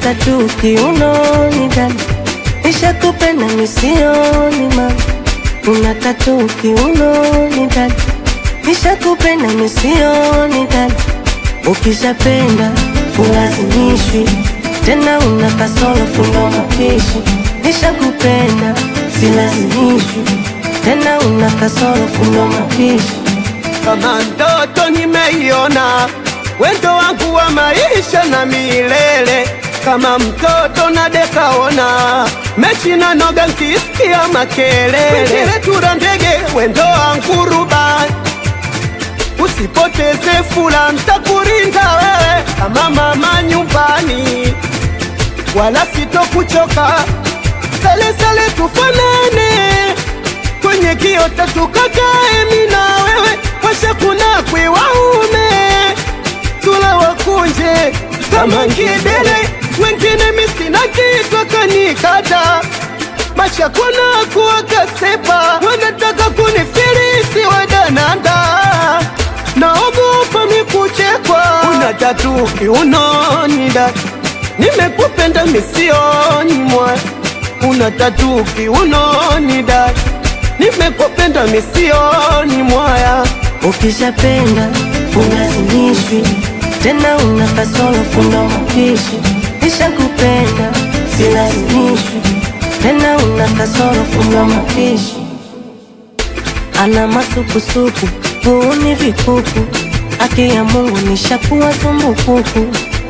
tatu kiunoni dada, nishakupenda misioni mama, una tatu kiunoni dada, nishakupenda misioni dada, ukishapenda ulazimishwi tena, una kasoro fundo mapishi, nishakupenda silazimishwi tena, una kasoro fundo mapishi kama ndoto nimeiona, wendo wangu wa maisha na milele, kama mtoto na dekaona mechi na noga nkisikia makelele, tura ndege wendo wangu rubani, usipoteze fula, ntakurinda wewe kama mama nyumbani, wala sitokuchoka, sale sale tufanane kwenye kiota tukakae, mi na wewe washa kuna kwe waume tula wakunje kama ngidele, wengine misina kitu kanikata macha kuna kuwa kasepa, wanataka kunifilisi wadananda, naogopa mikuchekwa, una tatu kiunoni dada, nimekupenda misioni mwa, una tatu kiunoni dada nimekupenda misioni mwaya. Ukishapenda ulazimishwi tena, una kasoro fundo mapishi. Nishakupenda silazimishwi tena, una kasoro fundo mapishi. Ana masukusuku huuni vikuku, haki ya Mungu nishakuwa zumbukuku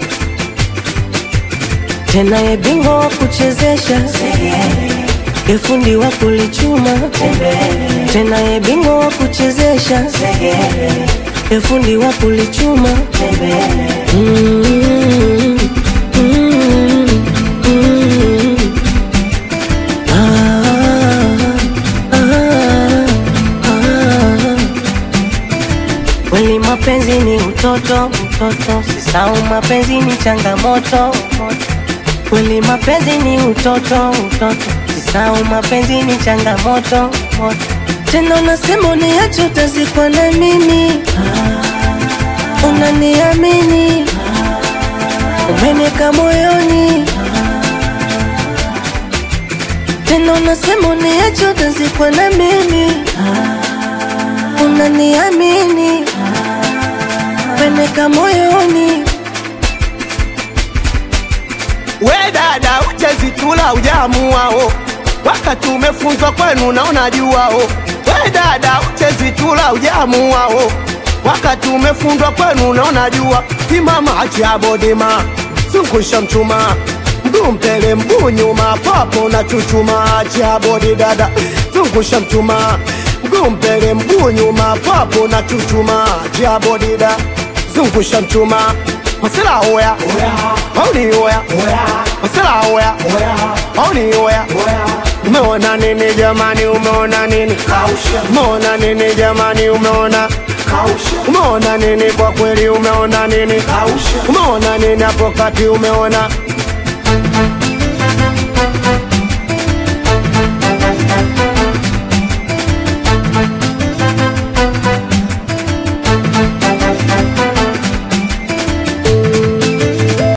tena, ye bingwa wa kuchezesha Efundi wa kulichuma tena, ye bingwa wa kuchezesha efundi wa kulichuma Mm, mm, mm. Ah, ah, ah. Kweli mapenzi ni utoto, utoto, sisau mapenzi ni changamoto Kweli mapenzi ni utoto, utoto, sisau mapenzi ni changamoto moto. Tena unasema uniache utazikwa na mimi, unaniamini, umeneka moyoni. Tena unasema uniache utazikwa na mimi, unaniamini, umeneka moyoni. We dada, uchezitula ujamuao, wakati umefunzwa kwenu na unajuao. We dada, uchezitula ujamuao, wakati umefundwa kwenu na unajua. Imama achiabodima, zungusha mchuma mguu mbele mguu nyuma, papo na chuchuma. Achiabodi dada, zungusha mchuma mguu mbele mguu nyuma, papo na chuchuma. Achiabodi dada, zungusha mchuma Masela oya, mauni oya, masela oya, mauni oya. Umeona nini jamani, umeona nini? Umeona nini jamani, umeona? Umeona nini kwa kweli, umeona nini? Umeona nini hapo kati, umeona?